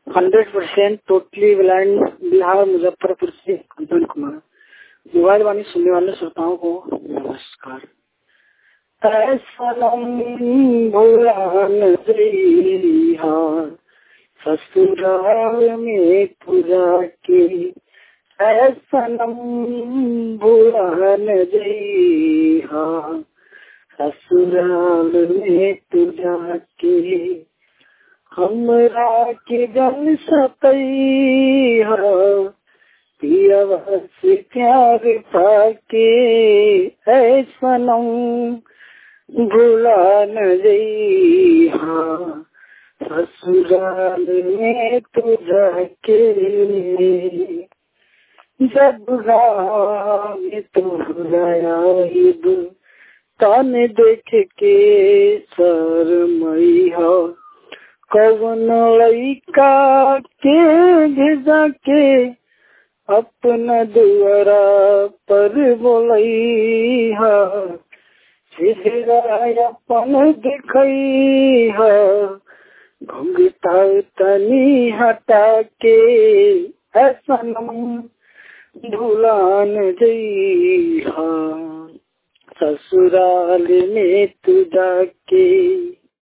hundred percent totally blind Bihar Muzaffarpur से कंचन कुमार विवाद वाणी सुनने वाले श्रोताओं को नमस्कार सनम भुलान जइहा ससुराल में तुझा के सनम भुलान जइहा ससुराल में तुझा के हमरा के जल सतई पिया से प्यार पाके ऐ सनम भुला न जइहा ससुराल में तू जाके जब में तू भुलाया तान देख के सर मई हो कवन लइका के भेजा के अपना दुआरा पर बोलई चेहरा अपन दिखई घुंघटा तनी हटा के ऐसा भूलान जइहा ससुराल में तू जाके